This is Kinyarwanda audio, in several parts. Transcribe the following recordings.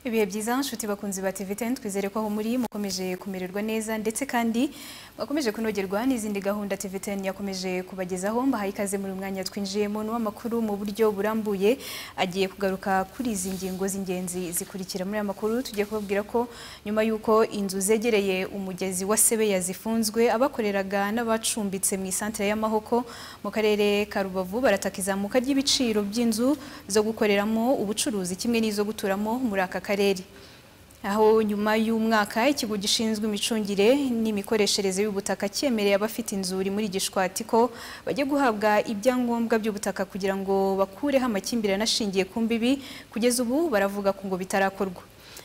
ibihe byiza nshuti bakunzi ba TV10 twizere ko aho muri mukomeje kumererwa neza ndetse kandi mwakomeje kunogerwa n'izindi gahunda TV10 yakomeje kubagezaho mbahaye ikaze muri uyu mwanya twinjiyemo n'uwamakuru mu buryo burambuye agiye kugaruka kuri izi ngingo z'ingenzi zikurikira muri aya makuru tugiye kubabwira ko nyuma y'uko inzu zegereye umugezi wa Sebeya zifunzwe abakoreraga n'abacumbitse mu isantere y'amahoko mu karere ka Rubavu barataka izamuka ry'ibiciro by'inzu zo gukoreramo ubucuruzi kimwe n'izo guturamo muri aka karere karere aho nyuma y'umwaka ikigo gishinzwe imicungire n'imikoreshereze y'ubutaka cyemereye abafite inzuri muri gishwati ko bajya guhabwa ibyangombwa by'ubutaka kugira ngo bakureho amakimbirane ashingiye ku mbibi kugeza ubu baravuga ko ngo bitarakorwa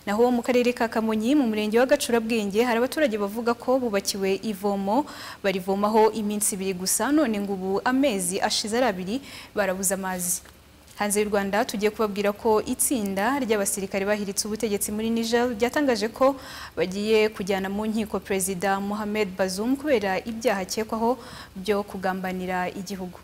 naho mu karere ka Kamonyi mu murenge wa Gacurabwenge hari abaturage bavuga ko bubakiwe ivomo barivomaho iminsi ibiri gusa none ngo ubu amezi ashize ari abiri barabuze amazi hanze y'u Rwanda tugiye kubabwira ko itsinda ry'abasirikare bahiritse ubutegetsi muri Niger ryatangaje ko bagiye kujyana mu nkiko Perezida Mohamed Bazoum kubera ibyaha akekwaho byo kugambanira igihugu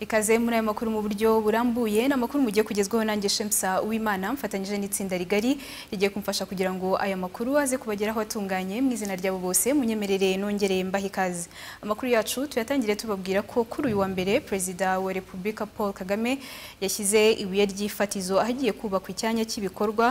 ikaze muri aya makuru mu buryo burambuye ni amakuru mugiye kugezwaho nanjye Shemsa Uwimana mfatanyije n'itsinda rigari rigiye kumfasha kugira ngo aya makuru aze kubageraho atunganye mu izina ryabo bose munyemerere nongereye mbaha ikaze amakuru yacu tuyatangire tubabwira ko kuri uyu wa mbere perezida wa repubulika Paul Kagame yashyize ibuye ry'ifatizo ahagiye kubakwa icyanya cy'ibikorwa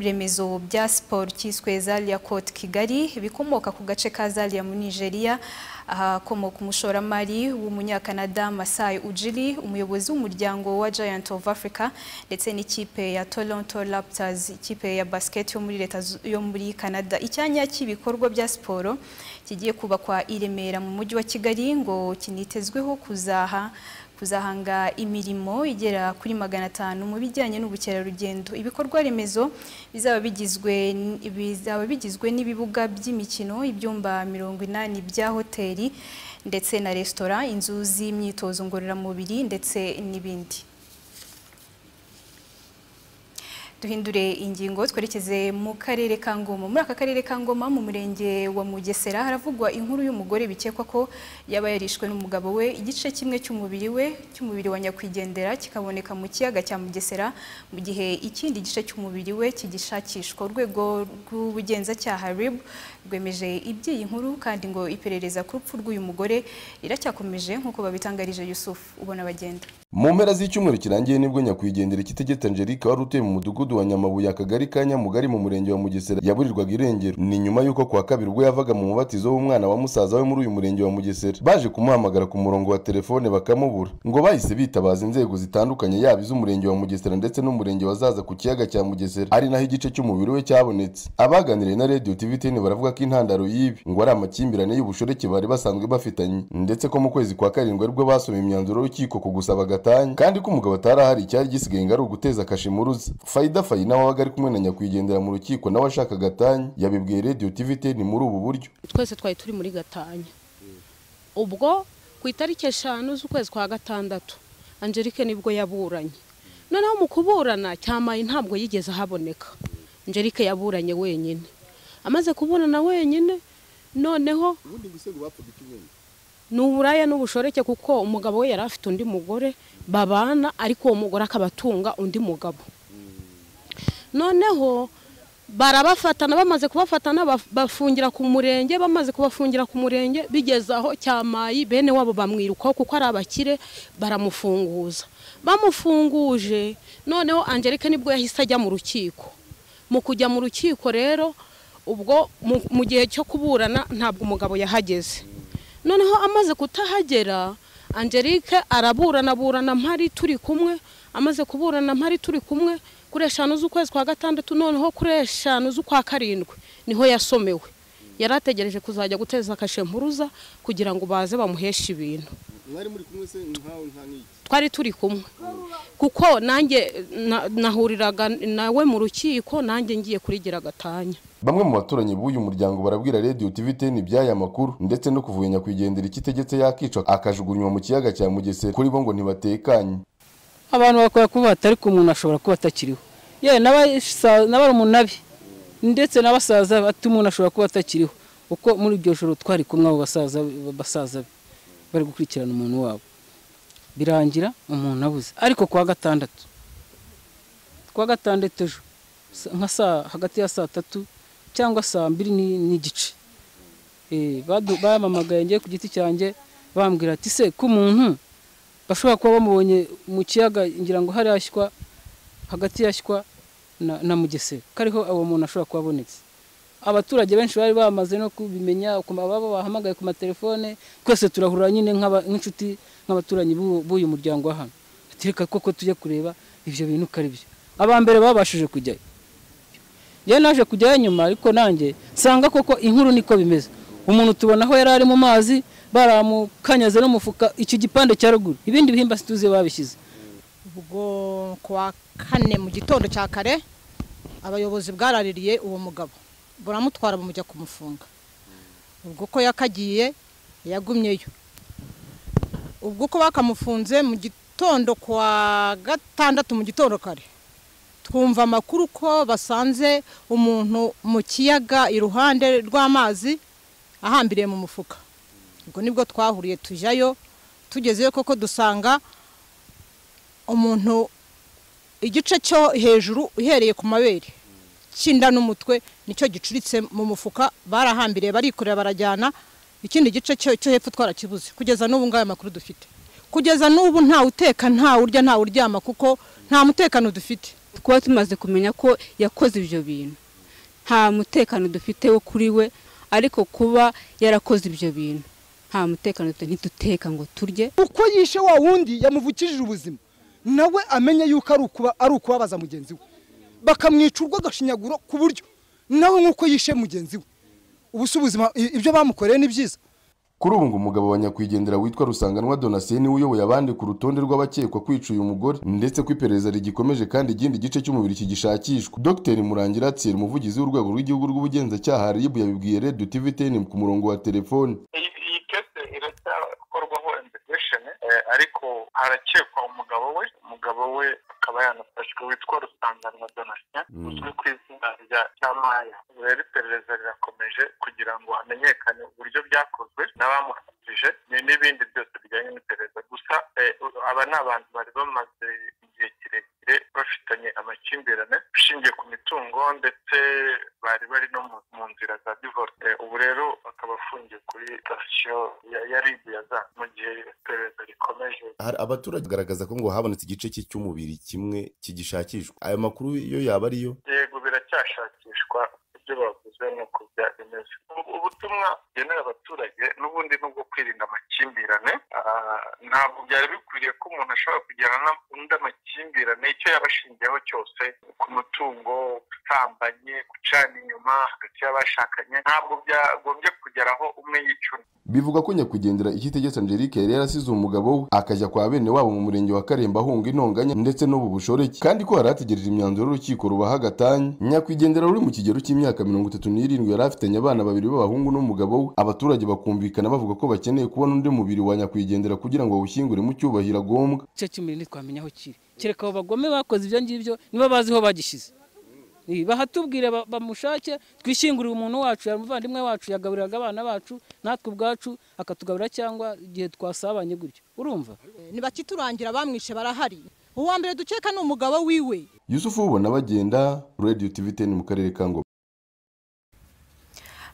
remezo bya siporo cyiswe Zalia Cote Kigali bikomoka ku gace ka Zalia mu Nigeria ahakomoka umushoramari w'umunyakanada Masai Ujiri umuyobozi w'umuryango wa Giant of Africa ndetse n'ikipe ya Toronto Raptors ikipe ya basket yo muri leta yo muri Canada icyanya cy'ibikorwa bya siporo kigiye kubakwa i Remera mu mujyi wa Kigali ngo kinitezweho kuzaha kuzahanga imirimo igera kuri magana atanu mu bijyanye n'ubukerarugendo ibikorwa remezo bizaba bigizwe bizaba bigizwe n'ibibuga by'imikino ibyumba mirongo inani bya hoteli ndetse na resitora inzu z'imyitozo ngororamubiri ndetse n'ibindi duhindure ingingo twerekeze mu karere ka Ngoma muri aka karere ka Ngoma mu murenge wa Mugesera haravugwa inkuru y'umugore bikekwa ko yaba yarishwe n'umugabo we igice kimwe cy'umubiri we cy'umubiri wa nyakwigendera kikaboneka mu kiyaga cya Mugesera mu gihe ikindi gice cy'umubiri we kigishakishwa urwego rw'ubugenzacyaha RIB rwemeje iby'iyi nkuru kandi ngo iperereza ku rupfu rw'uyu mugore riracyakomeje nk'uko babitangarije Yusuf ubona bagenda mu mpera z'icyumweru kirangiye nibwo nyakwigendera ikitegetse Angelique wari utuye mu mudugudu wa Nyamabuye akagari ka Nyamugari mu murenge wa Mugesera yaburirwaga irengero ni nyuma y'uko kuwa kabiri ubwo yavaga mu mubatizo w'umwana wa musaza we muri uyu murenge wa Mugesera baje kumuhamagara ku murongo wa telefone bakamubura ngo bahise bitabaza inzego zitandukanye yaba iz'umurenge wa Mugesera ndetse n'umurenge wa Zaza ku kiyaga cya Mugesera ari naho igice cy'umubiri we cyabonetse abaganiriye na Radio TV TN baravuga ko intandaro y'ibi ngo ari amakimbirane y'ubushoreke bari basanzwe bafitanye ndetse ko mu kwezi kwa karindwi aribwo basomye imyanzuro y'urukiko ku gusaba gatanya kandi ko umugabo atarahari icyari gisigaye ngo ari uguteza kashimuruzi fayida Fayi nawe wabaga ari kumwe na nyakwigendera mu rukiko nawe ashaka gatanya yabibwiye radiyo tivi teni muri ubu buryo twese twari turi muri gatanya ubwo ku itariki eshanu z'ukwezi kwa gatandatu Angelique nibwo yaburanye noneho mu kuburana cyamaye ntabwo yigeze ahaboneka Angelique yaburanye wenyine amaze kuburana wenyine noneho ni uburaya n'ubushoreke kuko umugabo we yari afite undi mugore babana ariko uwo mugore akaba atunga undi mugabo noneho barabafatana bamaze kubafatana bafungira ku murenge bamaze kubafungira ku murenge bigeze aho cyamayi bene wabo bamwirukaho kuko ari abakire baramufunguza bamufunguje noneho Angelique nibwo yahise ajya mu rukiko mu kujya mu rukiko rero ubwo mu gihe cyo kuburana ntabwo umugabo yahageze noneho amaze kutahagera Angelique araburana burana mpari turi kumwe amaze kuburana mpari turi kumwe kuri eshanu z'ukwezi kwa gatandatu noneho kuri eshanu z'ukwa karindwi niho yasomewe yari ategereje kuzajya guteza kashe mpuruza kugira ngo baze bamuheshe ibintu mwari muri kumwe se nkawe nka nk'iki twari turi kumwe kuko nanjye na- nahuriraga nawe mu rukiko nanjye ngiye kurigira agatanya Bamwe mu baturanyi b'uyu muryango barabwira Radio TVTN iby'aya makuru ndetse no kuvuye nyakwigendera ikitegetse yakica akajugunywa mu kiyaga cya Mugesera kuri bo ngo ntibatekanye abantu bakwiye kuba batari ku muntu ashobora kuba atakiriho yewe n'abasa- n'abarumunabi ndetse n'abasaza bati umuntu ashobora kuba atakiriho kuko muri iryo joro twari kumwe abo basaza basaza be bari gukurikirana umuntu wabo birangira umuntu abuze ariko ku wa gatandatu ku wa gatandatu ejo sa- nka saa hagati ya saa tatu cyangwa saa mbiri ni- n'igice Eh, badu- bampamagaye njye ku giti cyanjye bambwira ati se ko umuntu bashobora kuba bamubonye mu kiyaga ngira ngo hari hashywa hagati yashywa na, na mugesera kariho uwo muntu ashobora kuba abonetse abaturage benshi bari bamaze no kubimenya ku ma- baba bahamagaye ku matelefone twese turahurira nyine nk'aba- nk'inshuti nk'abaturanyi b'uwo- b'uyu muryango wa hano ati reka koko tujye kureba ibyo bintu uko ari byo aba mbere babashije kujyayo yewe naje kujyayo nyuma ariko nanjye nsanga koko inkuru niko bimeze umuntu tubona aho yari ari mu mazi baramukanyaze n'umufuka icyo gipande cya ruguru ibindi bihimba situze babishyize ubwo kuwa kane mu gitondo cya kare abayobozi bwaraririye uwo mugabo buramutwara bamujya kumufunga ubwo ko yakagiye yagumyeyo ubwo uko bakamufunze mu gitondo kwa gatandatu mu gitondo kare twumva amakuru ko basanze umuntu mu kiyaga iruhande rw'amazi ahambiriye mu mufuka ubwo nibwo twahuriye tujyayo tugezeyo koko dusanga umuntu igice cyo hejuru uhereye ku mabere cy'inda n'umutwe nicyo gicuritse mu mufuka barahambiriye barikorera barajyana ikindi gice cyo cyo hepfo twarakibuze kugeza n'ubu ngayo amakuru dufite kugeza n'ubu ntawe uteka ntawe urya ntawe uryama kuko nta mutekano dufite kuba tumaze kumenya ko yakoze ibyo bintu nta mutekano dufite wo kuri we ariko kuba yarakoze ibyo bintu nta mutekano dufite ntiduteka ngo turye uko yishe wa wundi yamuvukishije ubuzima nawe amenya yuko ari ukuba ari ukubabaza mugenzi we bakamwica urwo agashinyaguro ku buryo nawe nk'uko yishe mugenzi we ubu si ubuzima i- ibyo bamukoreye ni byiza Kuri ubu ngo umugabo wa nyakwigendera witwa Rusanganwa Donatien niwe uyoboye abandi ku rutonde rw'abakekwa kwica uyu mugore ndetse ko iperereza rigikomeje kandi igindi gice cy'umubiri kigishakishwa. Dr Murangira Thierry umuvugizi w'urwego rw'igihugu rw'ubugenzacyaha RIB yabibwiye Radio TVTN ku murongo wa telefone. iyi iyi kese iracyakorwaho investigation eh, ariko harakekwa umugabo we umugabo we akaba yanafashwe witwa rusanganwa donatien uzwi ku izina rya cyamaya ubu rero iperereza rirakomeje kugira ngo hamenyekane uburyo byakozwe n'abamufatije ni- n'ibindi byose bijyanye n'iperereza gusa eh, aba ni abantu bari bamaze igihe kirekire bafitanye amakimbirane ashingiye ku mitungo ndetse bari bari no mu- mu nzira za divorce Eh, ubu rero akaba afungiye kuri sitasiyo ya ya ribu ya za mu gihe iperereza rikomeje hari abaturage bagaragaza ko ngo habonetse igice cye cy'umubiri kimwe kigishakishwa ayo makuru yo yaba ariyo yego biracyashakishwa ibyo bavuze ni uko byari bimeze Ubu- ubutumwa bugenewe abaturage n'ubundi ni ubwo kwirinda amakimbirane Ah, ntabwo byari bikwiriye ko umuntu ashobora kugirana n'undi amakimbirane icyo yaba ashingiyeho cyose ku mutungo usambanye gucana inyuma hagati y'abashakanye ntabwo byagombye kugera aho umwe yica undi Bivuga ko nyakwigendera ikitegetse Angelique yari yarasize umugabo we akajya kwa bene wabo mu murenge wa Karemba ahunga intonganya ndetse n'ubu bushoreke kandi ko yari ategereje imyanzuro y'urukiko rubaha agatanya nyakwigendera uri mu kigero cy'imyaka mirongo itatu n'irindwi yari afitanye abana babiri b'abahungu n'umugabo we abaturage bakumvikana bavuga ko bakeneye kubona undi mubiri wa nyakwigendera kugira ngo bawushyingure mu cyubahiro agombwa igice cy'umubiri ntitwamenya aho kiri kereka abo bagome bakoze ibyo ngibyo niba bazi aho bagishyize Eh, bahatubwire ba- bamushake twishyingurire umuntu wacu yari umuvandimwe wacu yagaburiraga abana bacu natwe ubwacu akatugaburira cyangwa igihe twasabanye gutyo urumva ntibakiturangira bamwishe barahari uwa mbere dukeka ni umugabo wiwe Yusufu ubona bagenda Radio TVTN mu karere ka Ngoma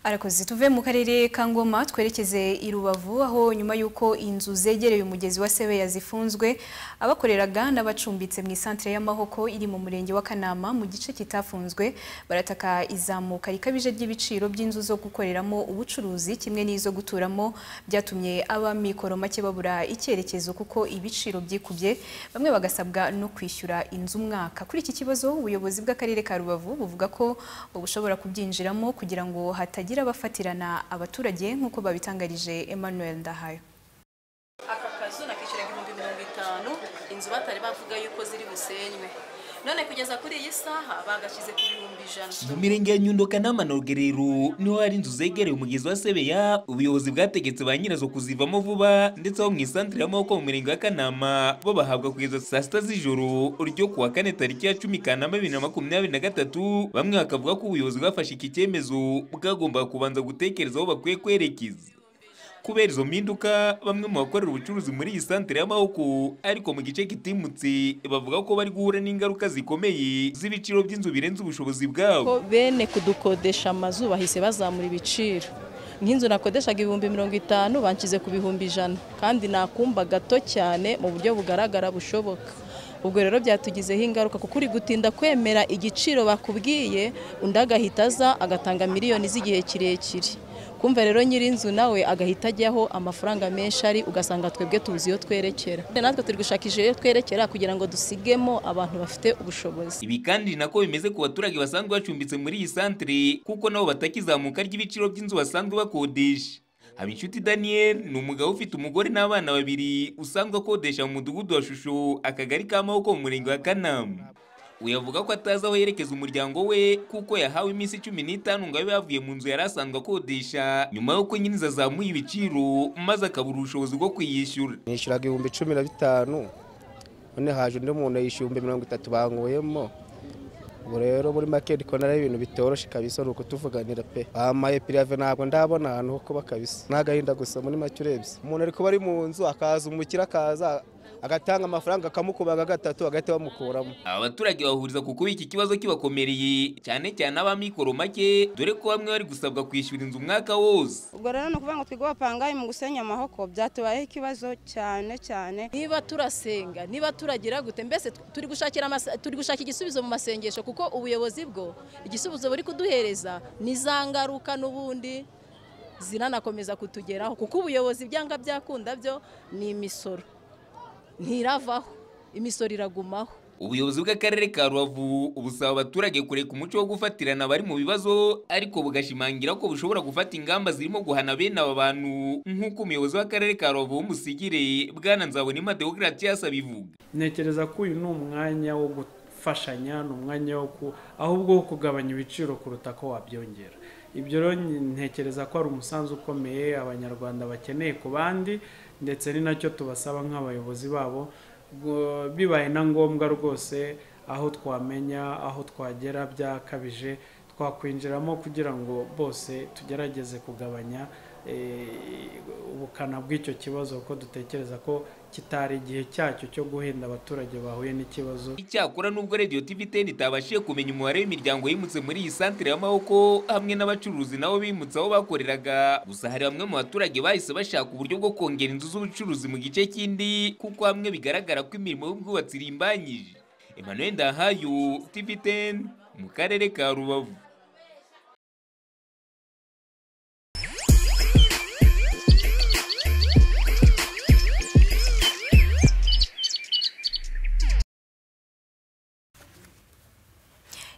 Arakoze tuve mu karere ka Ngoma twerekeze i Rubavu aho nyuma y'uko inzu zegereye umugezi wa Sebeya zifunzwe abakoreraga n'abacumbitse mu isantere y'amahoko iri mu murenge wa Kanama mu gice kitafunzwe barataka izamuka rikabije ry'ibiciro by'inzu zo gukoreramo ubucuruzi kimwe n'izo guturamo byatumye abamikoro make babura icyerekezo kuko ibiciro byikubye bamwe bagasabwa no kwishyura inzu umwaka kuri iki kibazo ubuyobozi bw'akarere ka Rubavu buvuga ko bushobora kubyinjiramo kugira ngo hatagira abafatirana abaturage nk'uko babitangarije Emmanuel Ndahayo aka kazu bitanu inzu batari bavuga yuko ziri busenywe none kugeza kuri iyi saha bagashyize ku bihumbi ijana mu mirenge ya nyundoka n'amanogerero niho hari inzu zegereye umugezi wa sebeya ubuyobozi bwategetse ba nyirazo kuzivamo vuba ndetse aho mu isantire y'amaboko mu mirenge ya kanama bo bahabwa kugeza saa sita z'ijoro ryo kuwa kane tariki ya cumi kanama bibiri na makumyabiri na gatatu bamwe bakavuga ko ubuyobozi bwafashe iki cyemezo bwagombaga kubanza gutekereza aho bakwiye kwerekeza kubera izo mpinduka bamwe mu bakorera ubucuruzi muri iyi santere y'amaboko ariko mu gice kitimutse bavuga ko bari guhura n'ingaruka zikomeye z'ibiciro by'inzu birenze ubushobozi bwabo bene kudukodesha amazu bahise bazamura ibiciro nk'inzu nakodeshaga ibihumbi mirongo itanu banshyize ku bihumbi ijana kandi nakumba gato cyane mu buryo bugaragara bushoboka ubwo rero byatugizeho ingaruka kuko uri gutinda kwemera igiciro bakubwiye undi agahita aza agatanga miliyoni z'igihe kirekire kumva rero nyir'inzu nawe agahita ajyaho amafaranga menshi ari ugasanga twebwe tuzi iyo twerekera natwe turi gushakisha iyo twerekera kugira ngo dusigemo abantu bafite ubushobozi ibi kandi ni nako bimeze ku baturage basanzwe bacumbitse muri iyi santere kuko nabo batakizamuka ry'ibiciro by'inzu basanzwe bakodesha Habinshuti Daniel ni umugabo ufite umugore n'abana babiri usanzwe akodesha mu mudugudu wa Shusho akagari ka Maboko mu murenge wa Kanama uyu avuga ko atazi aho yerekeza umuryango we kuko yahawe iminsi cumi n'itanu ngo abe yavuye mu nzu yari asanzwe akodesha nyuma y'uko nyiriza azamuye ibiciro maze akabura ubushobozi bwo kuyishyura nishyuraga ibihumbi cumi na bitanu none haje undi muntu yishyura ibihumbi mirongo itatu banguyemo ubu rero muri make ndi kubona ari ibintu bitoroshye kabisa ni ukutuvuganira pe bampaye pirive ntabwo ndabona ahantu ho kuba kabisa n'agahinda gusa muri make urebye umuntu ari kuba ari mu nzu akaza umukire akaza agatanga amafaranga akamukubaga gatatu agahita bamukuramo aba baturage bahuriza ku kuba iki kibazo kibakomereye cyane cyane ab'amikoro make dore ko bamwe bari gusabwa kwishyura inzu umwaka wose ubwo rero ni ukuvuga ngo twige bapangaye mu gusenya amahoko byatubayeho ikibazo cyane cyane niba turasenga niba turagira gute mbese turi gushakira turi gushaka igisubizo mu masengesho kuko ubuyobozi bwo igisubizo buri kuduhereza ni za ngaruka n'ubundi ziranakomeza kutugeraho kuko ubuyobozi byanga byakunda byo ni imisoro ntiravaho imisoro iragumaho ubuyobozi bw'akarere ka rubavu busaba abaturage kureka umuco wo gufatirana abari mu bibazo ariko bugashimangira ko bushobora gufata ingamba zirimo guhana bene aba bantu nk'uko umuyobozi w'akarere ka rubavu w'umusigire bwana nzabonema deogratias abivuga ntekereza ko uyu ni umwanya wo gufashanya ni umwanya wo ahubwo wo kugabanya ibiciro kuruta ko wabyongera ibyo rero ntekereza ko ari umusanzu ukomeye abanyarwanda bakeneye ku bandi ndetse ni nacyo tubasaba nk'abayobozi babo bibaye na ngombwa rwose aho twamenya aho twagera byakabije twakwinjiramo kugira ngo bose tugerageze kugabanya ubukana bw'icyo kibazo kuko dutekereza ko kitari igihe cyacyo cyo guhenda abaturage bahuye n'ikibazo icyakora nubwo radiyo tiviteni itabashije kumenya umubare w'imiryango yimutse muri iyi santere y'amaboko hamwe n'abacuruzi nabo bimutse aho bakoreraga gusa hari bamwe mu baturage bahise bashaka uburyo bwo kongera inzu z'ubucuruzi mu gice kindi kuko hamwe bigaragara ko imirimo y'ubwubatsi irimbanyije emmanuel ndahayo tiviteni mu karere ka rubavu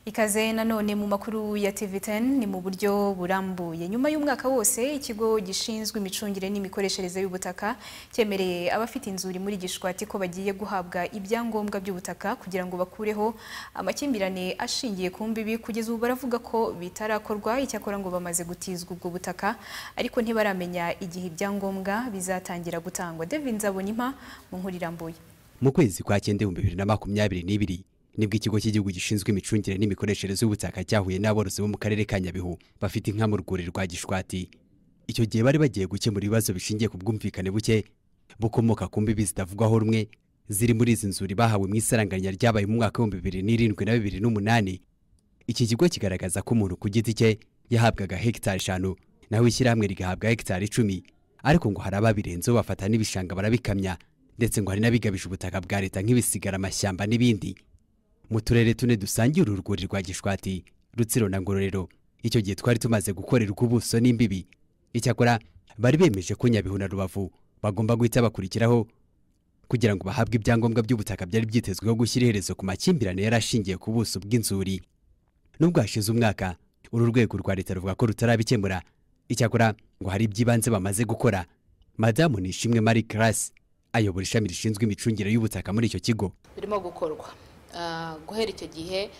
ikaze nanone mu makuru ya TV10 ni mu buryo burambuye nyuma y'umwaka wose ikigo gishinzwe imicungire n'imikoreshereze y'ubutaka cyemereye abafite inzu muri gishwati ko bagiye guhabwa ibyangombwa by'ubutaka kugira ngo bakureho amakimbirane ashingiye ku mbibi kugeza ubu baravuga ko bitarakorwa icyakora ngo bamaze gutizwa ubwo butaka ariko ntibaramenya igihe ibyangombwa bizatangira gutangwa Devin Zabonimpa mu nkuru irambuye mu kwezi kwa cyenda ibihumbi bibiri na makumyabiri n'ibiri nibwo ikigo cy'igihugu gishinzwe imicungire n'imikoreshereze y'ubutaka cyahuye n'aborozi bo mu karere ka nyabihu bafite inka mu rwuri rwa gishwati icyo gihe bari bagiye gukemura ibibazo bishingiye ku bwumvikane buke bukomoka ku mbibi zitavugwaho rumwe ziri muri izi nzuri bahawe mu isaranganya ryabaye mu mwaka w'ibihumbi bibiri n'irindwi na bibiri n'umunani iki kigo kigaragaza ko umuntu ku giti cye yahabwaga hegitari eshanu naho ishyirahamwe rigahabwa hegitari icumi ariko ngo hari ababirenzeho bafata n'ibishanga barabikamya ndetse ngo hari n'abigabije ubutaka bwa leta nk'ibisigara amashyamba n'ibindi mu turere tune dusangiye uru rwuri rwa gishwati rutsiro na ngororero icyo gihe twari tumaze gukorerwa ubuso n'imbibi icyakora bari bemeje ko nyabihu na rubavu bagomba guhita bakurikiraho kugira ngo bahabwe ibyangombwa by'ubutaka byari byitezweho gushyira iherezo ku makimbirane yari ashingiye ku buso bw'inzuri nubwo hashize umwaka uru rwego rwa leta ruvuga ko rutarabikemura icyakora ngo hari iby'ibanze bamaze gukora madamu nishimwe marie classe ayobora ishami rishinzwe imicungire y'ubutaka muri icyo kigo birimo gukorwa Ah, guhera icyo gihe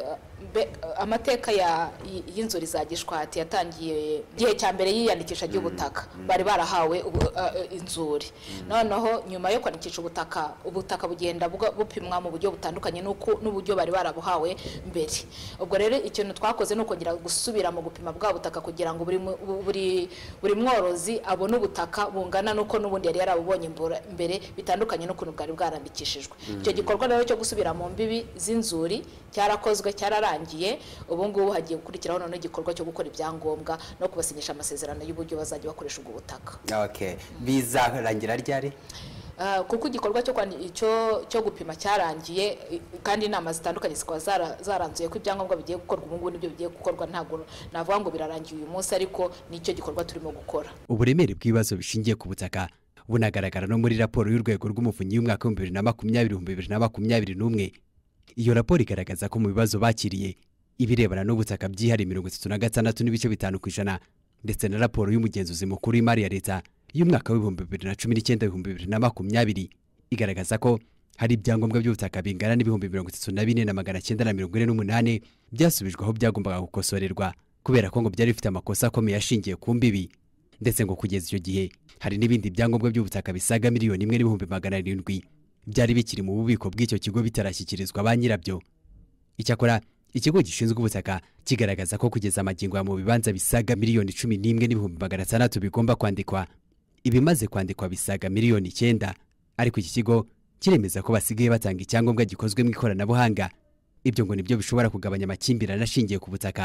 ah, be- ah, amateka ya- y- y'inzu rizagishwati yatangiye igihe cya mbere yiyandikisha ry'ubutaka bari barahawe ubu- ah, eh, inzuri noneho nyuma yo kwandikisha ubutaka ubutaka bugenda buga- bupimwa mu buryo butandukanye n'uko- n'uburyo bari barabuhawe mbere ubwo rero ikintu twakoze ni ukongera gusubira mu gupima bwa butaka kugira ngo buri mu- bu- buri- buri mworozi abone ubutaka bungana n'uko n'ubundi yari yarabubonye mbora- mbere bitandukanye n'ukuntu bwari bwarandikishijwe Mm. icyo gikorwa rero cyo gusubira mu mbibi z'inzuri cyarakozwe cyararangiye ubu ngubu hagiye gukurikiraho noneho igikorwa cyo gukora ibyangombwa no kubasinyisha amasezerano y'uburyo bazajya bakoresha ubwo butaka okay bizarangira ryari Ah, kuko igikorwa cyo kwandi- cyo cyo gupima cyarangiye i- kandi inama zitandukanye zikaba zara- zaranzuye ko ibyangombwa bigiye gukorwa ubu ngubu nibyo bigiye gukorwa ntabwo navuga ngo birarangiye uyu munsi ariko nicyo gikorwa turimo gukora uburemere bw'ibibazo bishingiye ku butaka bunagaragara no muri raporo y'urwego rw'umuvunyi y'umwaka w'ibihumbi bibiri na makumyabiri ibihumbi bibiri na makumyabiri n'umwe iyo raporo igaragaza ko mu bibazo bakiriye ibirebana n'ubutaka byihariye mirongo itatu na gatandatu n'ibice bitanu ku ijana ndetse na raporo y'umugenzuzi mukuru w'imari ya leta y'umwaka w'ibihumbi bibiri na cumi n'icyenda ibihumbi bibiri na makumyabiri igaragaza ko hari ibyangombwa by'ubutaka bingana n'ibihumbi mirongo itatu na bine na magana cyenda na mirongo ine n'umunani byasubijwe aho byagombaga gukosorerwa kubera ko ngo byari bifite amakosa akomeye ashingiye ku mbibi ndetse ngo kugeza icyo gihe hari n'ibindi byangombwa by'ubutaka bisaga miliyoni imwe n'ibihumbi magana arindwi byari bikiri mu bubiko bw'icyo kigo bitarashyikirizwa ba nyirabyo icyakora ikigo gishinzwe ubutaka kigaragaza ko kugeza amagingo ya mu bibanza bisaga miliyoni cumi n'imwe n'ibihumbi magana atandatu bigomba kwandikwa ibimaze kwandikwa bisaga miliyoni icyenda ariko iki kigo kiremeza ko basigaye batanga icyangombwa gikozwe mu ikoranabuhanga ibyo ngo nibyo bishobora kugabanya amakimbirane ashingiye ku butaka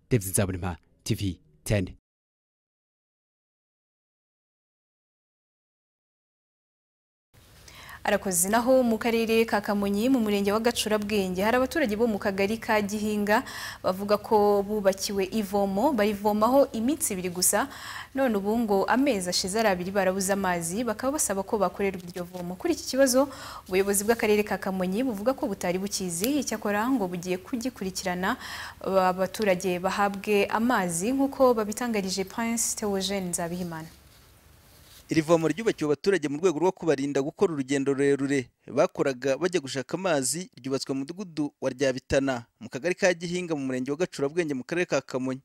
David Nzabonimpa TV 10 arakoze naho mu karere ka kamonyi mu murenge wa gacurabwenge hari abaturage bo mu kagari ka gihinga bavuga ko bubakiwe ivomo barivomaho iminsi ibiri gusa none ubu ngo amezi ashize ari abiri barabuze amazi bakaba basaba ko bakorerwa iryo vomo kuri iki kibazo ubuyobozi bw'akarere ka kamonyi buvuga ko butari bukizi icyakora ngo bugiye kugikurikirana aba baturage bahabwe amazi nk'uko babitangarije prince theogene nzabihimana iri vomo ryubakiwe abaturage mu rwego rwo kubarinda gukora urugendo rurerure bakoraga bajya gushaka amazi ryubatswe mu mudugudu wa ryabitana mu kagari ka gihinga mu murenge wa gacurabwenge mu karere ka kamonyi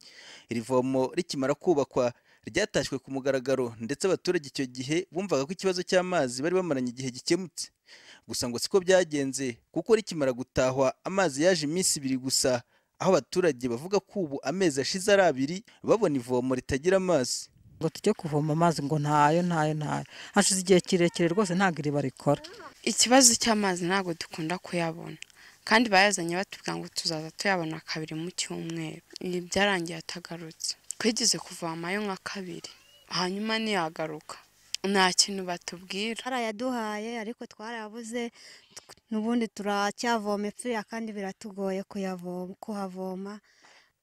iri vomo rikimara kubakwa ryatashywe ku mugaragaro ndetse abaturage icyo gihe bumvaga ko ikibazo cy'amazi bari bamaranye igihe gikemutse gusa ngo siko byagenze kuko rikimara gutahwa amazi yaje iminsi ibiri gusa aho abaturage bavuga ko ubu amezi ashize ari abiri babona ivomo ritagira amazi ngo tujye kuvoma amazi ngo ntayo ntayo ntayo hashize igihe kirekire rwose ntabwo iriba rikora ikibazo cy'amazi ntabwo dukunda kuyabona kandi bayazanye batubwira ngo tuzaza tuyabona kabiri mu cyumweru ibi byarangiye atagarutse twigeze kuvomayo nka kabiri hanyuma ntiyagaruka nta kintu batubwira barayaduhaye ariko twarabuze tw- n'ubundi turacyavoma ipfira kandi biratugoye kuyavoma kuhavoma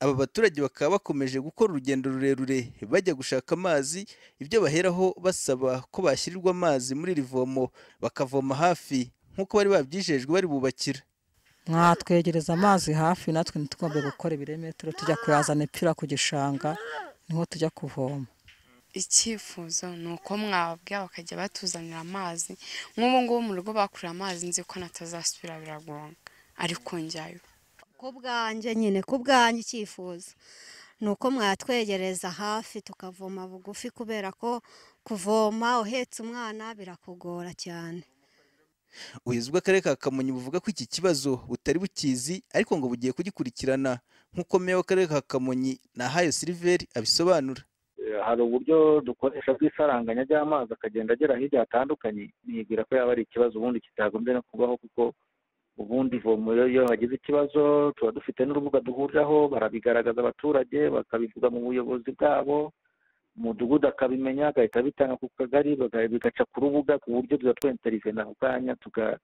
aba baturage bakaba bakomeje gukora urugendo rurerure bajya gushaka amazi ibyo baheraho basaba ko bashyirirwa amazi muri iri vomo bakavoma hafi nk'uko bari babyijejwe bari bubakira mwatwegereza amazi hafi natwe ntitugombe gukora ibirometero tujya kuyazana ipfira ku gishanga niho tujya kuvoma icyifuzo ni uko mwababwira bakajya batuzanira amazi nk'ubu ngubu mu rugo bakuriye amazi nzi ko natazasubira biragonga ariko njyayo ku bwanjye nyine ku bwanjye icyifuzo ni uko mwatwegereza hafi tukavoma bugufi kubera ko kuvoma uhetse umwana birakugora cyane ubuyobozi bw'akarere ka kamonyi buvuga ko iki kibazo butari bukizi ariko ngo bugiye kugikurikirana nk'uko meya w'akarere ka kamonyi nahayo siliveri abisobanura Eh, hari uburyo dukoresha bw'isaranganya ry'amazi akagenda agera hirya hatandukanye nibwira ko yaba ari ikibazo ubundi kitagombye no kubaho kuko ubundi ivomo iyo- iyo hagize ikibazo tuba dufite n'urubuga duhuriraho barabigaragaza abaturage bakabivuga mu buyobozi bwabo umudugudu akabimenya agahita abitanga ku kagari baga- bigaca ku rubuga ku buryo tuza twenterinvena ako kanya tuga-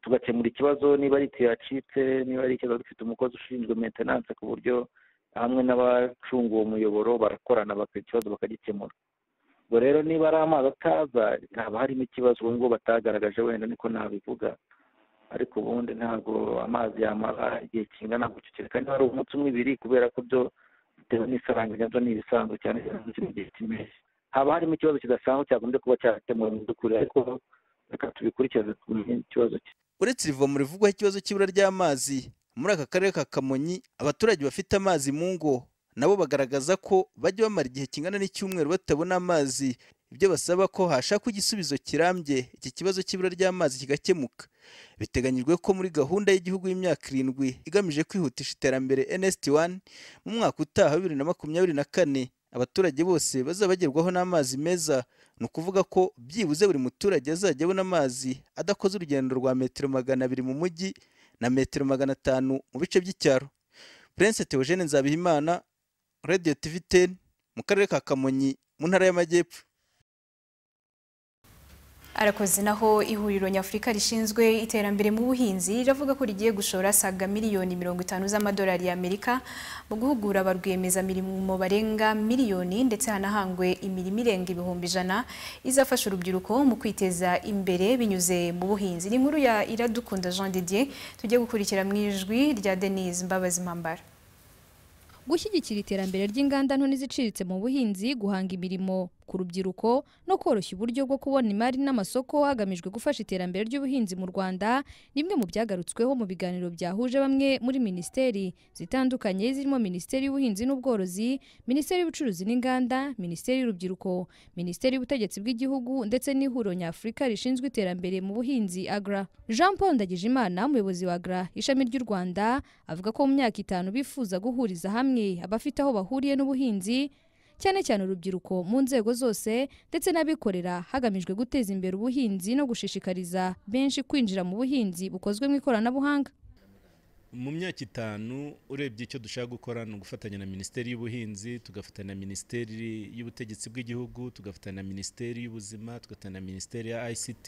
tugakemura ikibazo niba ari itiyo yacitse niba ari ikibazo dufite umukozi ushinzwe maintenance ku buryo hamwe n'abacunga uwo muyoboro barakorana baka ikibazo bakagikemura ubwo rero niba ari amazi ataza haba harimo ikibazo ubu ngubu batagaragaje wenda niko nabivuga ariko ubundi ntabwo amazi yamara igihe kingana guceceka kandi ari umunsi umwe ibiri kubera ko byo bitewe n'isaranganya byo ni ibisanzwe cyane cyane mu gihe cy'impeshyi haba harimo ikibazo kidasanzwe cyagombye kuba cyakemuwe mu by'ukuri ariko reka tubikurikirane tumenye ikibazo cye uretse irivomo rivugwaho ikibazo cy'ibura ry'amazi muri aka karere ka kamonyi abaturage bafite amazi mu ngo nabo bagaragaza ko bajya bamara igihe kingana n'icyumweru batabona amazi ibyo basaba ko hashakwa igisubizo kirambye iki kibazo cy'ibura ry'amazi kigakemuka biteganyijwe ko muri gahunda y'igihugu y'imyaka irindwi igamije kwihutisha iterambere nsd wani mu mwaka utaha wa bibiri na makumyabiri na kane abaturage bose bazabagerwaho n'amazi meza ni ukuvuga ko byibuze buri muturage azajya abona amazi adakoze urugendo rwa metero magana abiri mu mujyi na metero magana atanu mu bice by'icyaro prince theogene nzabihimana radio tv ten mu karere ka kamonyi mu ntara y'amajyepfo arakoze naho ihuriro nyafurika rishinzwe iterambere mu buhinzi riravuga ko rigiye gushora saga miliyoni mirongo itanu z'amadolari y'amerika mu guhugura abarwiyemezamirimo barenga miliyoni ndetse hanahangwe imirimo irenga ibihumbi ijana izafasha urubyiruko mu kwiteza imbere binyuze mu buhinzi ni inkuru ya iradukunda jean didier tujye gukurikira mu ijwi rya denise mbabazi mpambara gushyigikira iterambere ry'inganda nto n'iziciriritse mu buhinzi guhanga imirimo ku rubyiruko no koroshya uburyo bwo kubona imari n'amasoko hagamijwe gufasha iterambere ry'ubuhinzi mu rwanda ni bimwe mu byagarutsweho mu biganiro byahuje bamwe muri minisiteri zitandukanye zirimo minisiteri y'ubuhinzi n'ubworozi minisiteri y'ubucuruzi n'inganda minisiteri y'urubyiruko minisiteri y'ubutegetsi bw'igihugu ndetse n'ihuriro nyafurika rishinzwe iterambere mu buhinzi agra jean paul ndagijimana umuyobozi wa agra ishami ry'u rwanda avuga ko mu myaka itanu bifuza guhuriza hamwe abafite aho bahuriye n'ubuhinzi cyane cyane urubyiruko mu nzego zose ndetse n'abikorera hagamijwe guteza imbere ubuhinzi no gushishikariza benshi kwinjira mu buhinzi bukozwe mu ikoranabuhanga mu myaka itanu urebye icyo dushaka gukora ni ugufatanya na minisiteri y'ubuhinzi tugafatanya na minisiteri y'ubutegetsi bw'igihugu tugafatanya na minisiteri y'ubuzima tugafatanya na minisiteri ya ICT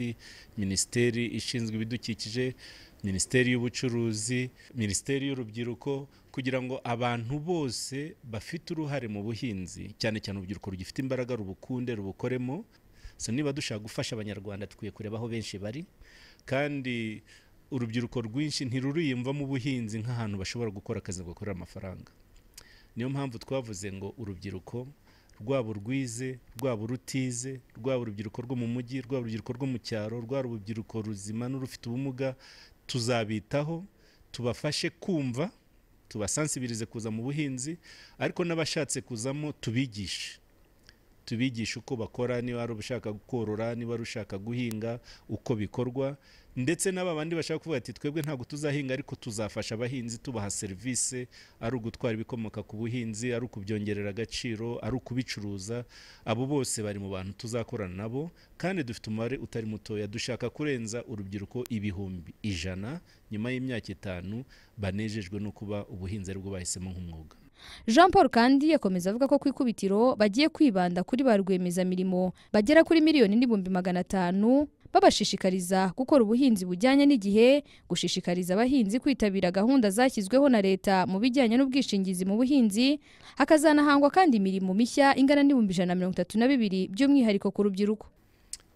minisiteri ishinzwe ibidukikije minisiteri y'ubucuruzi minisiteri y'urubyiruko kugira ngo abantu bose bafite uruhare mu buhinzi cyane cyane urubyiruko rugifite imbaraga rubukunde rubukoremo so niba dushaka gufasha abanyarwanda dukwiye kureba aho benshi bari kandi urubyiruko rwinshi ntiruriyumva mu buhinzi nk'ahantu bashobora gukora akazi gakorera amafaranga niyo mpamvu twavuze ngo urubyiruko rwaba urwize rwaba urutize rwaba urubyiruko rwo mu mujyi rwaba urubyiruko rwo mu cyaro rwaba urubyiruko ruzima n'urufite ubumuga tuzabitaho tubafashe kumva tubasansibirize kuza mu buhinzi ariko n'abashatse kuzamo tubigishe tubigishe uko bakora niba ari ushaka korora niba ari ushaka guhinga uko bikorwa ndetse n'aba bandi bashaka kuvuga ati twebwe ntabwo tuzahinga ariko tuzafasha abahinzi tubaha serivisi ari ugutwara ibikomoka ku buhinzi ari ukubyongerera agaciro ari ukubicuruza abo bose bari mu bantu tuzakorana nabo kandi dufite umubare utari mutoya dushaka kurenza urubyiruko ibihumbi ijana nyuma y'imyaka itanu banejejwe no kuba ubuhinzi aribwo bahisemo nk'umwuga jean paul kandi yakomeza avuga ko ku ikubitiro bagiye kwibanda kuri ba rwiyemezamirimo bagera kuri miliyoni n'ibihumbi magana atanu babashishikariza gukora ubuhinzi bujyanye n'igihe gushishikariza abahinzi kwitabira gahunda zashyizweho na leta mu bijyanye n'ubwishingizi mu buhinzi hakazanahangwa kandi imirimo mishya ingana n'ibihumbi ijana na mirongo itatu na bibiri by'umwihariko ku rubyiruko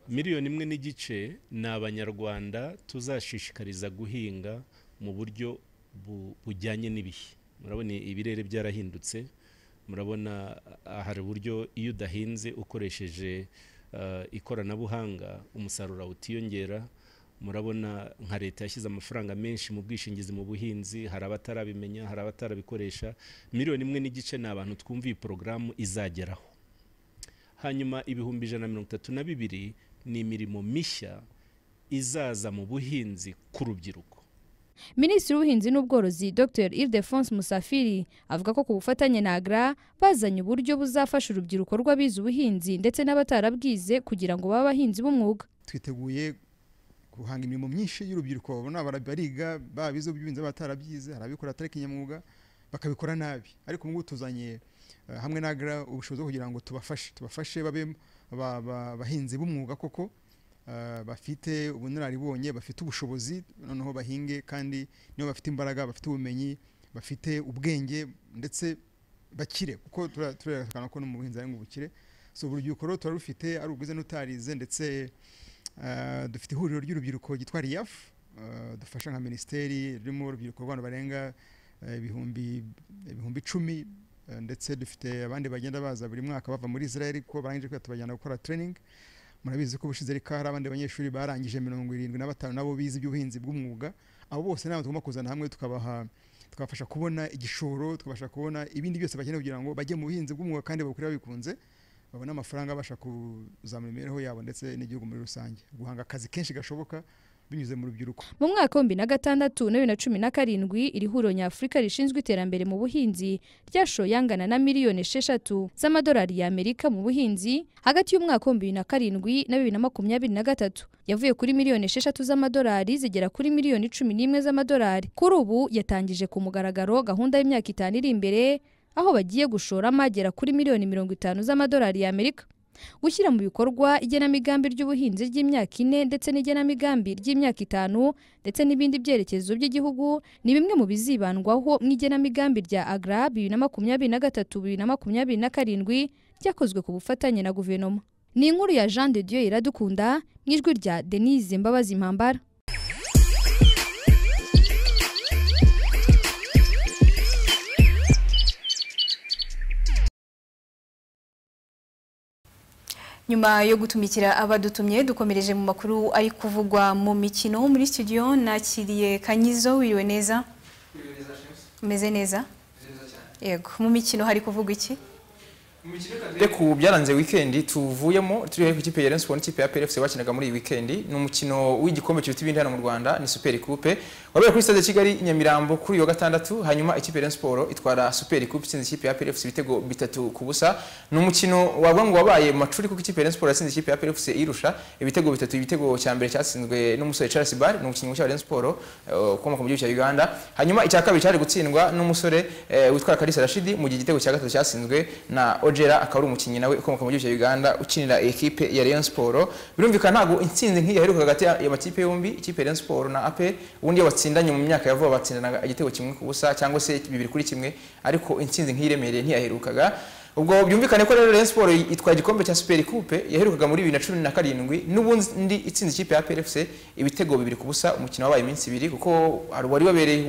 miliyoni imwe n'igice ni abanyarwanda tuzashishikariza guhinga mu buryo bujyanye n'ibihe murabona ibirere byarahindutse murabona hari uburyo iyo udahinze ukoresheje ikoranabuhanga umusaruro utiyongera murabona nka leta yashyize amafaranga menshi mu bwishingizi mu buhinzi hari abatarabimenya hari abatarabikoresha miliyoni imwe n'igice ni abantu twumva iyi porogaramu izageraho hanyuma ibihumbi ijana na mirongo itatu na bibiri ni imirimo mishya izaza mu buhinzi ku rubyiruko minisitiri w'ubuhinzi n'ubworozi dr ildefonse musafiri avuga ko ku bufatanye na agra bazanye uburyo buzafasha urubyiruko rw'abize ubuhinzi ndetse n'abatarabwize kugira ngo babe abahinzi b'umwuga twiteguye guhanga imirimo myinshi y'urubyiruko babona bariga babize ubuhinzi batarabyize hari ababikora atari kinyamwuga bakabikora nabi ariko ubu ngubu tuzanye hamwe na agra ubushobozi bwo kugira ngo tubafashe tubafashe babe abahinzi b'umwuga koko bafite ubunararibonye bafite ubushobozi noneho bahinge kandi nibo bafite imbaraga bafite ubumenyi bafite ubwenge ndetse bakire kuko turerekana ko no mu buhinzi ari mu bukire si urubyiruko rero tuba rufite ari ubwize n'utarize ndetse dufite ihuriro ry'urubyiruko ryitwa riyafu dufasha nka minisiteri ririmo urubyiruko rw'abantu barenga ibihumbi ibihumbi icumi ndetse dufite abandi bagenda baza buri mwaka bava muri israel kuko barangije kwiga tubajyana gukora training murabizi ko ubushize ariko hari abandi banyeshuri barangije mirongo irindwi na batanu nabo bize iby'ubuhinzi bw'umwuga abo bose nabo tugomba kuzana hamwe tukabaha tukabafasha kubona igishoro tukabasha kubona ibindi byose bakeneye kugira ngo bajye mu buhinzi bw'umwuga kandi babukore babikunze babone amafaranga abasha kuzamura imibereho yabo ndetse n'igihugu muri rusange guhanga akazi kenshi gashoboka binyuze mu rubyiruko mu mwaka wa bibiri na gatandatu na bibiri na cumi na karindwi iri huriro nyafurika rishinzwe iterambere mu buhinzi ryashoye angana na miliyoni esheshatu z'amadolari y'amerika mu buhinzi hagati y'umwaka wa bibiri na karindwi na bibiri na makumyabiri na gatatu yavuye kuri miliyoni esheshatu z'amadolari zigera kuri miliyoni cumi n'imwe z'amadolari kuri ubu yatangije ku mugaragaro gahunda y'imyaka itanu iri imbere aho bagiye gushoramo agera kuri miliyoni mirongo itanu z'amadolari y'amerika gushyira mu bikorwa igenamigambi ry'ubuhinzi ry'imyaka ine ndetse n'igenamigambi ry'imyaka itanu ndetse n'ibindi byerekezo by'igihugu ni bimwe mu bizibandwaho mu igenamigambi rya agra bibiri na makumyabiri na gatatu bibiri na makumyabiri na karindwi ryakozwe ku bufatanye na guverinoma ni inkuru ya jean de dieu iradukunda mu ijwi rya denise mbabazi mpambara nyuma yo gutumikira abadutumye dukomereje mu makuru ari kuvugwa mu mikino muri studio nakiriye kanyizo wiriwe neza umeze neza yego mu mikino hari kuvugwa iki ku byaranze wikendi tuvuyemo turi ku ikipe ya Rayon Sports n'ikipe ya PFC wakinaga muri iyi wikendi ni umukino w'igikombe kiruta ibindi hano mu Rwanda ni Super Coupe wabera kuri stade Kigali Nyamirambo kuri uyu wa gatandatu hanyuma ikipe ya Rayon Sports itwara Super Coupe itsinze ikipe ya PFC ibitego bitatu ku busa ni umukino wavuga ngo wabaye macuri kuko ikipe ya Rayon Sports yatsinze ikipe ya PFC irusha ibitego bitatu igitego cya mbere cyatsinzwe n'umusore Charles Bar ni umukinnyi wa Rayon Sports ukomoka mu gihugu cya Uganda hanyuma icya kabiri cyari gutsindwa n'umusore witwa Kalisa Rashidi mu gihe igitego cya gatatu cyatsinzwe na Ojera akaba ari umukinnyi nawe ukomoka mu gihugu cya Uganda ukinira ekipe ya Rayon Sports birumvikana ntabwo intsinzi nk'iyi yaheruka hagati y'amakipe yombi ikipe ya Rayon Sports na APR ubundi batsindanye mu myaka ya vuba batsindanaga igitego kimwe ku busa cyangwa se bibiri kuri kimwe ariko intsinzi nk'iyi iremereye ntiyaherukaga ubwo byumvikane ko rero Rayon Sports itwaye igikombe cya Super Coupe yaherukaga muri 2017 n'ubundi itsinze ikipe ya PFC ibitego bibiri ku busa umukino wabaye iminsi ibiri kuko wari wabereye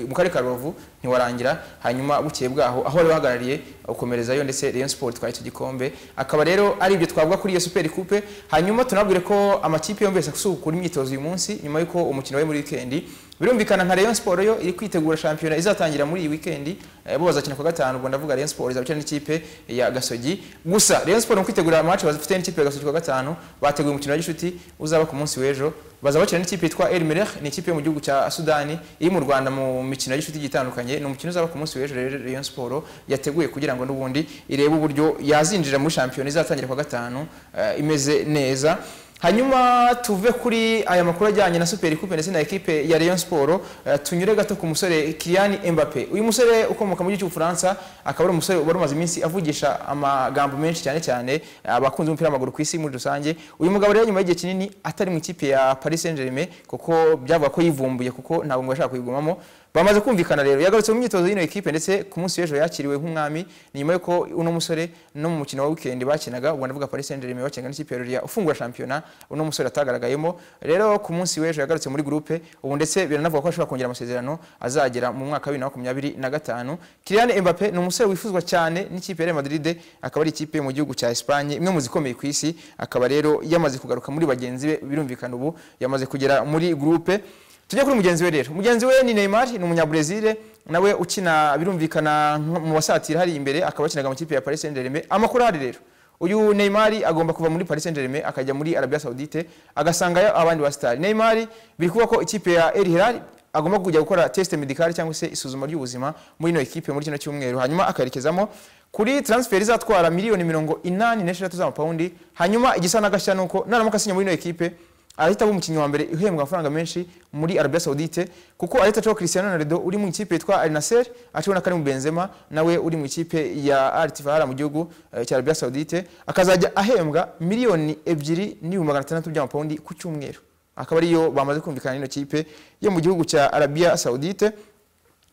mu karere ka Rubavu ntiwarangira hanyuma bukeye bwaho aho wari wahagarariye ukomerezayo ndetse Rayon Sports itwaye icyo gikombe akaba rero ari ibyo twavuga kuri iyo Super Coupe hanyuma tunabwire ko amakipe yombi yose gusukura imyitozo uyu munsi nyuma y'uko umukino we muri wikendi birumvikana nka Rayon Sports yo iri kwitegura shampiyona izatangira muri iyi weekend bo bazakina ku gatanu ubwo ndavuga Rayon Sports izakina n'ikipe ya Gasogi gusa Rayon Sports mu kwitegura match bazafite n'ikipe ya Gasogi ku gatanu bateguye umukino wa gishuti uzaba ku munsi w'ejo baza bakina n'ikipe yitwa El Merreikh ni ikipe yo mu gihugu cya Sudani iri mu Rwanda mu mikino y'ishuti igitandukanye ni umukino uzaba ku munsi w'ejo rero Rayon Sports yateguye kugira ngo n'ubundi irebe uburyo yazinjira muri shampiyona izatangira ku gatanu uh, imeze neza hanyuma tuve kuri aya makuru ajyanye na Super Coupe ndetse na ekipe ya Rayon Sports uh, tunyure gato ku musore Kylian Mbappe uyu musore ukomoka mu gihugu cy'Ubufaransa akaba ari umusore wari umaze iminsi avugisha amagambo menshi cyane cyane abakunzi b'umupira w'amaguru ku isi muri rusange uyu mugabo rero nyuma y'igihe kinini atari mu ikipe ya Paris Saint-Germain kuko byavuga ko yivumbuye kuko ntabwo ngo yashaka kuyigumamo bamaze kumvikana rero yagarutse mu myitozo y'ino ekipe ndetse ku munsi w'ejo yakiriwe nk'umwami ni nyuma y'uko uno musore no mu mukino wa weekend bakinaga ubwo ndavuga Paris Saint-Germain bakinaga n'ikipe ya Lorient ufungura shampiyona uno musore atagaragayemo rero ku munsi w'ejo yagarutse muri groupe ubu ndetse biranavuga ko ashobora kongera amasezerano azagera mu mwaka wa 2025 Kylian Mbappe ni umusore wifuzwa cyane n'ikipe ya Real Madrid akaba ari ikipe mu gihugu cya Espagne imwe mu zikomeye ku isi akaba rero yamaze kugaruka muri bagenzi be birumvikana ubu yamaze kugera muri groupe tujye kuri mugenzi we rero mugenzi we ni Neymar ni umunyabrezil nawe ukina birumvikana mu basatira hari imbere akaba akinaga mu kipe ya Paris Saint-Germain amakuru hari rero uyu Neymar agomba kuva muri Paris Saint-Germain akajya muri Arabia Saoudite agasangayo abandi basitari Neymar biri kuba ko ikipe ya El Hilal agomba kujya gukora test medical cyangwa se isuzuma ry'ubuzima muri ino ekipe muri kino cyumweru hanyuma akarekezamo kuri transfer izatwara miliyoni mirongo inani n'eshatu z'amapawundi hanyuma igisa n'agashya ni uko naramuka asinya muri ino ekipe ahita aba umukinnyi wa mbere uhembwa amafaranga menshi muri Arabia Saoudite kuko ahita acaho Cristiano Ronaldo uri mu ikipe yitwa Al Nassr acaho na Karim Benzema nawe uri mu ikipe ya Al Ittihad mu gihugu cya Arabia Saoudite akazajya ahembwa miliyoni ebyiri n'ibihumbi magana atandatu by'amapawundi ku cyumweru akaba ariyo bamaze kumvikana n'ino kipe yo mu gihugu cya Arabia Saoudite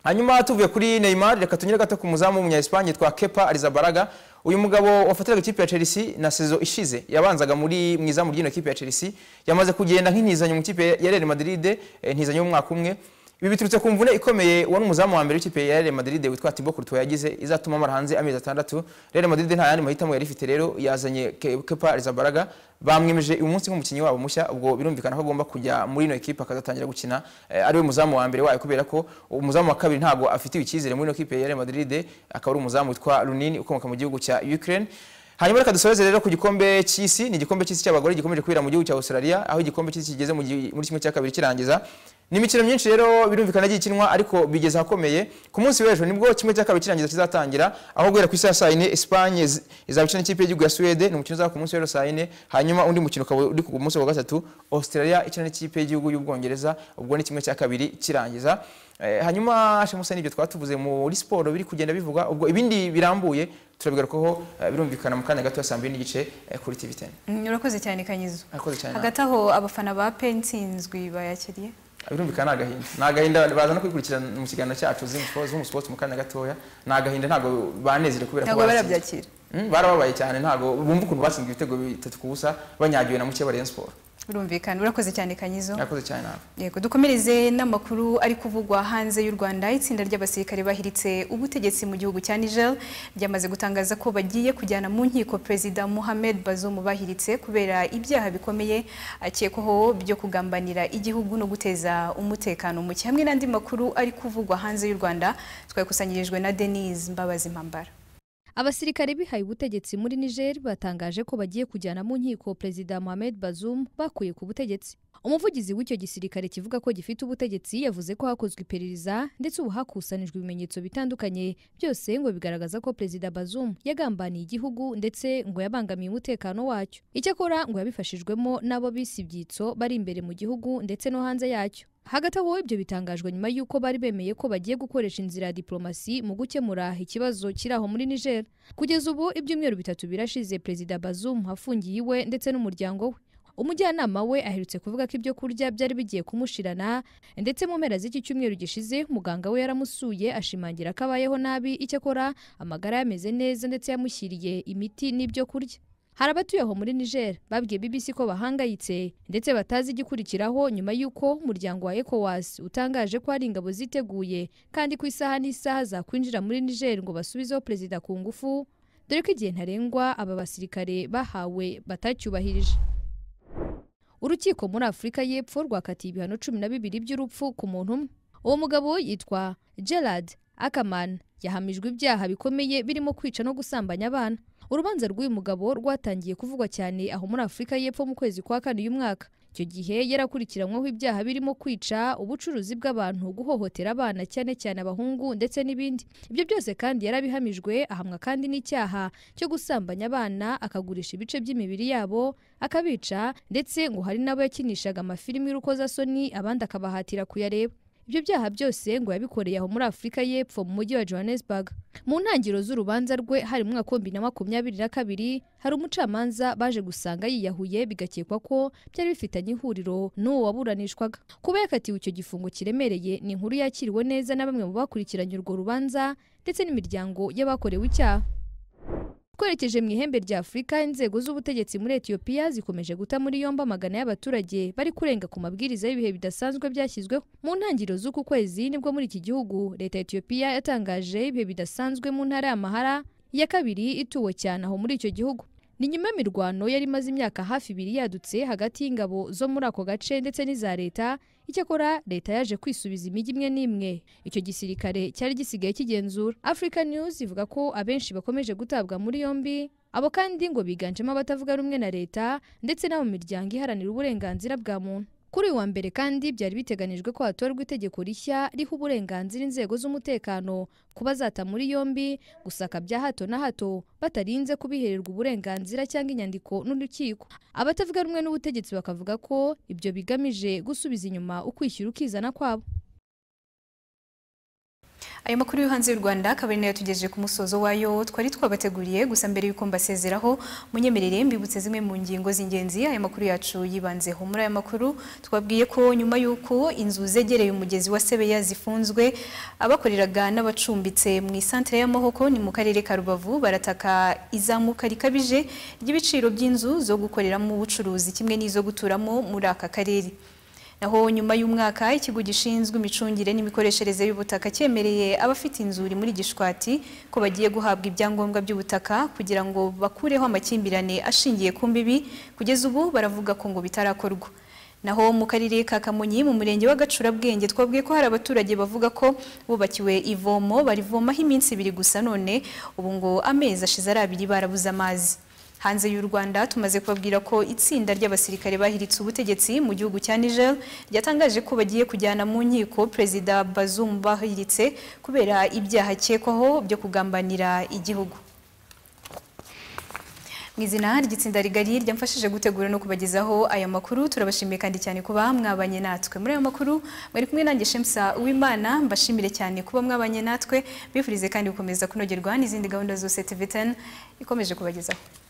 hanyuma tuvuye kuri Neymar reka tunyure gato ku muzamu w'umunya Espagne yitwa Kepa Arrizabalaga uyu mugabo wafatiraga ikipe ya Chelsea na sezo ishize yabanzaga muri mwizamu ry'ino kipe ya Chelsea yamaze kugenda nk'intizanyo mu kipe ya Real Madrid intizanyo y'umwaka umwe ibi biturutse ku mvune ikomeye wari umuzamu wa mbere w'ikipe ya Real Madrid witwa Thibaut Courtois yagize izatuma amara hanze amezi atandatu Real Madrid nta yandi mahitamo yari ifite rero yazanye Ke- Kepa Arrizabalaga bamwemeje uyu munsi nk'umukinnyi wabo mushya ubwo birumvikana ko agomba kujya muri ino ekipe akazatangira gukina eh, ari we muzamu wa mbere wayo kubera ko umuzamu wa kabiri ntabwo afitiwe icyizere muri ino ekipe ya Real Madrid akaba ari umuzamu witwa Lunin ukomoka mu gihugu cya Ukraine hanyuma reka dusoreze rero ku gikombe cy'isi ni igikombe cy'isi cy'abagore gikomeje kubera mu gihugu cya Australia aho igikombe cy'isi kigeze mu gi- muri kimwe cya kabiri kirangiza ni imikino myinshi rero birumvikana yagiye ikinwa ariko bigeze ahakomeye ku munsi w'ejo nibwo kimwe cya kabiri kirangiza kizatangira aho guhera ku isaha saa yine Espagne iz- izaba ikina n'ikipe y'igihugu ya Suwede ni umukino uzaba ku munsi w'ejo saa yine hanyuma undi mukino ukaba uri ku munsi wa gatatu Australia ikina n'ikipe y'igihugu y'Ubwongereza ubwo ni kimwe cya kabiri kirangiza Eh, hanyuma shemusa nibyo twatuvuze muri siporo biri kugenda bivuga ubwo ibindi birambuye turabigarukaho eh, birumvikana mu kanya gato ya saa mbiri n'igice eh, kuri TV ten Mm, urakoze cyane kanyizo Murakoze cyane. hagati aho abafana ba pensinzwi bayakiriye birumvikana ni agahinda ni agahinda baza no kwikurikira mu kiganiro cyacu z'umu sports mu kanya gatoya ni agahinda ntabwo banezerewe kubera ko ntabwo barabyakira batsinze. Mm, barababaye cyane ntabwo bumva ukuntu batsinze ibitego bitatu ku busa banyagiwe na muke bariya siporo birumvikana urakoze cyane kanyizo murakoze cyane nawe yego dukomereze n'amakuru ari kuvugwa hanze y'u Rwanda itsinda ry'abasirikare bahiritse ubutegetsi mu gihugu cya Niger ryamaze gutangaza ko bagiye kujyana mu nkiko Perezida Mohamed Bazoum bahiritse kubera ibyaha bikomeye akekwaho byo kugambanira igihugu no guteza umutekano muke hamwe n'andi makuru ari kuvugwa hanze y'u Rwanda twayikusanyirijwe na Denise Mbabazi Mpambara Abasirikare bihaye ubutegetsi muri Niger batangaje ko bagiye kujyana mu nkiko Perezida Mohamed Bazoum bakuye ku butegetsi. Umuvugizi w'icyo gisirikare kivuga ko gifite ubutegetsi yavuze ko hakozwe iperereza ndetse ubu hakusanijwe ibimenyetso bitandukanye byose ngo bigaragaza ko Perezida Bazoum yagambaniye igihugu ndetse ngo yabangamiye umutekano wacyo. Icyakora ngo yabifashijwemo n'abo bise ibyitso bari imbere mu gihugu ndetse no hanze yacyo. Hagati aho ibyo bitangajwe nyuma y'uko bari bemeye ko bagiye gukoresha inzira ya diplomasi mu gukemura ikibazo kiri aho muri Niger. Kugeza ubu ibyumweru bitatu birashize Perezida Bazoum afungiye iwe ndetse n'umuryango we. Umujyanama we aherutse kuvuga ko ibyo kurya byari bigiye kumushirana ndetse mu mpera z'iki cyumweru gishize muganga we yaramusuye ashimangira ko abayeho nabi icyakora amagara ye ameze neza ndetse yamushyiriye imiti n'ibyo kurya. Hari abatuye aho muri Niger babwiye BBC ko bahangayitse ndetse batazi igikurikiraho nyuma y'uko umuryango wa ECOWAS utangaje ko hari ingabo ziteguye kandi ku isaha n'isaha zakwinjira muri Niger ngo basubizeho perezida ku ngufu dore ko igihe ntarengwa aba basirikare bahawe batacyubahirije. Urukiko muri Afurika y'Epfo rwakatiye ibihano cumi na bibiri by'urupfu ku muntu umwe. Uwo mugabo yitwa Gerard Ackerman yahamijwe ibyaha bikomeye birimo kwica no gusambanya abana. Urubanza rw'uyu mugabo rwatangiye kuvugwa cyane aho muri Afurika y'Epfo mu kwezi kwa kane uyu mwaka. Icyo gihe yarakurikiranweho ibyaha birimo kwica, ubucuruzi bw'abantu, guhohotera abana cyane cyane abahungu ndetse n'ibindi. Ibyo byose kandi yarabihamijwe ahamwa kandi n'icyaha cyo gusambanya abana, akagurisha ibice by'imibiri yabo, akabica ndetse ngo hari n'abo yakinishaga amafilimi y'urukozasoni abandi akabahatira kuyareba. Ibyo byaha byose ngo yabikoreye aho muri Afurika y'Epfo mu mujyi wa Johannesburg. Mu ntangiriro z'urubanza rwe hari mu mwaka w'ibihumbi bibiri na makumyabiri na kabiri hari umucamanza baje gusanga yiyahuye bigakekwa ko byari bifitanye ihuriro n'uwo waburanishwaga. Kuba yakatiwe icyo gifungo kiremereye ni inkuru yakiriwe neza na bamwe mu bakurikiranye urwo rubanza ndetse n'imiryango y'abakorewe icyaha. Twerekeje mu ihembe rya Afurika, inzego z'ubutegetsi muri Ethiopia zikomeje guta muri yombi amagana y'abaturage bari kurenga ku mabwiriza y'ibihe bidasanzwe byashyizweho. Mu ntangiriro z'uku kwezi nibwo muri iki gihugu leta ya Ethiopia yatangaje ibihe bidasanzwe mu ntara y'Amahara ya kabiri ituwe cyane aho muri icyo gihugu. Ni nyuma y'imirwano yari imaze imyaka hafi ibiri yadutse hagati y'ingabo zo muri ako gace ndetse n'iza leta, icyakora leta yaje kwisubiza imijyi imwe n'imwe icyo gisirikare cyari gisigaye kigenzura. Africa News ivuga ko abenshi bakomeje gutabwa muri yombi, abo kandi ngo biganjemo abatavuga rumwe na leta ndetse n'abo mu miryango iharanira uburenganzira bwa muntu. Kuri uyu wa mbere kandi byari biteganijwe ko hatorwa itegeko rishya riha uburenganzira inzego z'umutekano kuba zata muri yombi gusaka bya hato na hato batarinze kubihererwa uburenganzira cyangwa inyandiko n'urukiko. Abatavuga rumwe n'ubutegetsi bakavuga ko ibyo bigamije gusubiza inyuma ukwishyura ukizana kwabo. Ayo makuru yo hanze y'u Rwanda akaba ari nayo tugejeje ku musozo wayo twari twabateguriye gusa mbere y'uko mbasezeraho munyemerere mbibutse zimwe mu ngingo z'ingenzi ayo makuru yacu yibanzeho muri aya makuru twabwiye ko nyuma y'uko inzu zegereye umugezi wa Sebeya zifunzwe abakoreraga n'abacumbitse mu isantere y'amahoko ni mu karere ka Rubavu barataka izamuka rikabije ry'ibiciro by'inzu zo gukoreramo ubucuruzi kimwe n'izo guturamo muri aka karere naho nyuma y'umwaka ikigo gishinzwe imicungire n'imikoreshereze y'ubutaka cyemereye abafite inzuri muri gishwati ko bagiye guhabwa ibyangombwa by'ubutaka kugira ngo bakureho amakimbirane ashingiye ku mbibi kugeza ubu baravuga ko ngo bitarakorwa naho mu karere ka kamonyi mu murenge wa gacurabwenge twabwiye ko hari abaturage bavuga ko bubakiwe ivomo barivomaho iminsi ibiri gusa none ubu ngo amezi ashize ari abiri barabuze amazi hanze y'u rwanda tumaze kubabwira ko itsinda ry'abasirikare bahiritse ubutegetsi mu gihugu cya niger ryatangaje ko bagiye kujyana mu nkiko perezida bazoum bahiritse kubera ibyaha akekwaho byo kugambanira igihugu mu izina ry'itsinda rigari ryamfashije gutegura no kubagezaho aya makuru turabashimiye kandi cyane kuba mwabanye natwe muri ayo makuru mwari kumwe nanjye shemusa uwimana mbashimire cyane kuba mwabanye natwe bifurize kandi gukomeza kunogerwa n'izindi gahunda zose tvtn ikomeje kubagezaho